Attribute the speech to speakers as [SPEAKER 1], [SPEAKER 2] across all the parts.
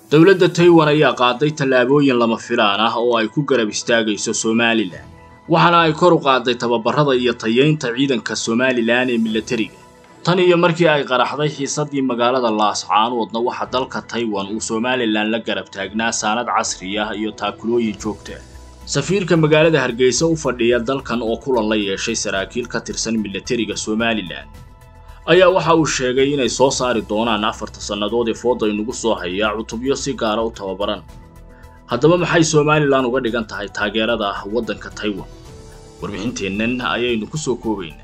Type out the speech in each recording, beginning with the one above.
[SPEAKER 1] dowladda taiwan ayaa qaaday tallaabooyin lama filaan ah oo ay ku garab istaagayso somalilan waxaana ay kor u qaaday tababarada iyo tayeynta ciidanka somalilan ee milatariga tan iyo markii ay qaraxday xiisadii magaalada laascaanoodna waxaa dalka taiwan uu somalilan la garab taagnaa saanad casri ah iyo taakulooyin joogta safiirka magaalada hargeysa u fadhiya dalkan oo kulan la yeeshay saraakiil ka tirsan milatariga somalilan ayaa waxa uu sheegay inay soo saari doonaan afarta sannadood ee fooda inugu soo hayaa cutubyo si gaara u tababaran haddaba maxay somalilan uga dhigan tahay taageerada waddanka taiwan warbixinteennan ayaynu ku soo koobaynaa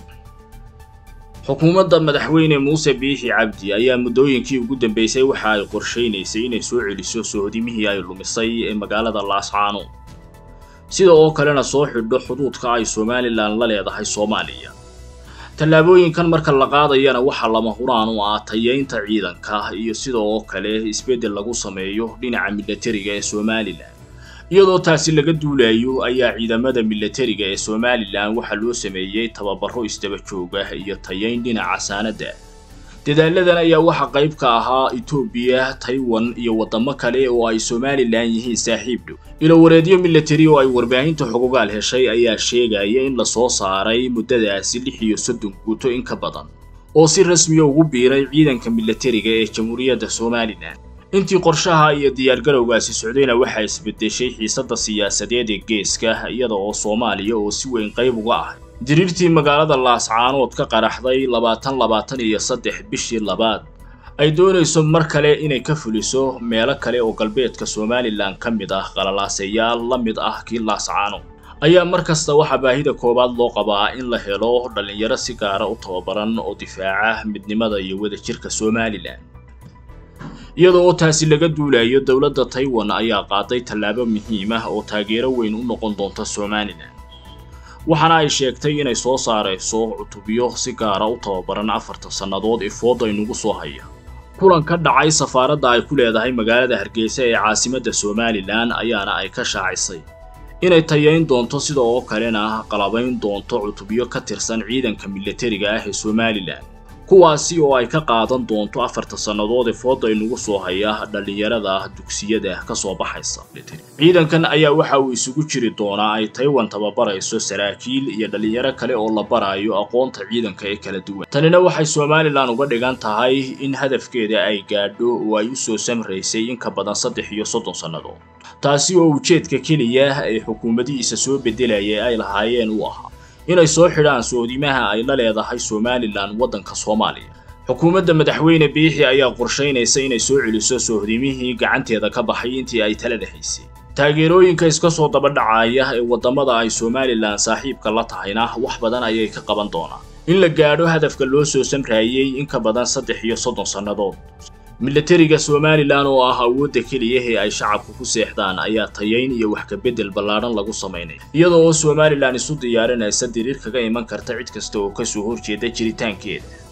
[SPEAKER 1] xukuumadda madaxweyne muuse biixi cabdi ayaa muddooyinkii ugu dambeysay waxa ay qorshaynaysay inay soo celiso sohodimihii ay lumisay ee magaalada laascaanood sida oo kalena soo xidho xuduudka ay somalilan la leedahay soomaaliya tallaabooyinkan marka la qaadayana waxaa lama huraan u ah tayeynta ciidanka iyo sida oo kale isbeddel lagu sameeyo dhinaca milatariga ee somalilan iyadoo taasi laga duulayo ayaa ciidamada milatariga ee somalilan waxaa loo sameeyey tababaro isdaba jooga iyo tayeyn dhinaca saanada dadaaladan ayaa waxaa qayb ka ahaa etoobiya taiwan iyo waddamo kale oo ay somalilan yihiin saaxiib dhow ilowareedyo milatari oo ay warbaahinta xogogaal heshay ayaa sheegaya in lasoo saaray muddadaasi lix iyo soddon guuto in ka badan oo si rasmiya ugu biiray ciidanka milatariga ee jamhuuriyadda somalilan intii qorshaha iyo diyaargarowgaasi socdayna waxaa isbedeshay xiisadda siyaasadeed ee geeska iyada oo soomaaliya oo si weyn qayb uga ah diriirtii magaalada laascaanood ka qaraxday labaatan labaatan iyo saddex bishii labaad ay doonayso mar kale inay ka fuliso meelo kale oo galbeedka somalilan ka mid ah qalalaasayaal la mid ah kii laascaanood ayaa mar kasta waxaa baahida koowaad loo qabaa in la helo dhallinyaro si gaara u tababaran oo difaaca midnimada iyo wadajirka somalilan iyada oo taasi laga duulayo dowladda taiwan ayaa qaaday tallaabo muhiim ah oo taageero weyn u noqon doonta somalilan waxaana ay sheegtay inay soo saarayso cutubyo si gaara u tababaran afarta sannadood ee fooda inugu soo haya kulan ka dhacay safaaradda ay ku leedahay magaalada hargeysa ee caasimadda somalilan ayaana ay ka shaacisay inay tayeyn doonto sida oo kalena qalabayn doonto cutubyo ka tirsan ciidanka milatariga ah ee somalilan kuwaasi oo ay ka qaadan doonto afarta sannadood ee fooda inugu soo haya dhallinyarada dugsiyada ka soo baxaysa ciidankan ayaa waxa uu isugu jiri doonaa ay taiwan tababarayso saraakiil iyo dhallinyaro kale oo la barayo aqoonta ciidanka ee kala duwan tanina waxay somalilan uga dhigan tahay in hadafkeeda ay gaadho oo ay u soo samraysay in ka badan saddex iyo soddon sannadood taasi oo ujeedka keliya ee xukuumadihiisa soo beddelaya ay lahaayeen u ahaa inay soo xidhaan soodimaha ay la leedahay somalilan waddanka soomaaliya xukuumadda madaxweyne biixi ayaa qorshaynaysa inay soo celiso sohdimihii gacanteeda ka baxay intii ay talada haysay taageerooyinka iska soo daba dhacaya ee waddamada ay somalilan saaxiibka la tahayna wax badan ayay ka qaban doonaan in la gaadho hadafka loo soo samraayey in ka badan saddex iyo soddon sannadood milatariga somalilan oo ah awoodda keliya ee ay shacabku ku seexdaan ayaa tayeyn iyo wax kabedel ballaadhan lagu samaynaya iyada oo somalilan isu diyaarinaysa diriir kaga iman karta cid kasta oo kasoo horjeeda jiritaankeeda